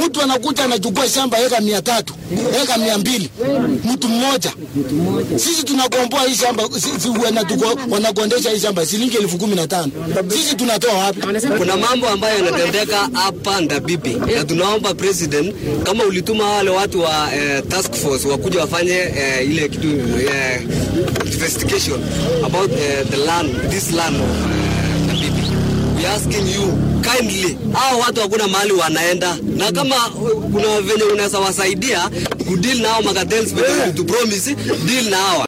Mtu anakuja anachukua shamba eka mia tatu eka mia mbili mtu mmoja. Sisi tunakomboa hii shamba, sisi wanatuko- wanakondesha hii shamba shilingi elfu kumi na tano. Sisi tunatoa wapi? Kuna mambo ambayo yanatendeka hapa Ndabibi na tunaomba president, kama ulituma wale watu wa eh, task force wakuja wafanye eh, ile kitu eh, investigation about eh, the land this land of eh, Ndabibi. We asking you kindly, hao watu hakuna mahali wanaenda, na kama uh, kuna venye unaweza wasaidia kudeal na hao makartels, venye tu promise deal na hawa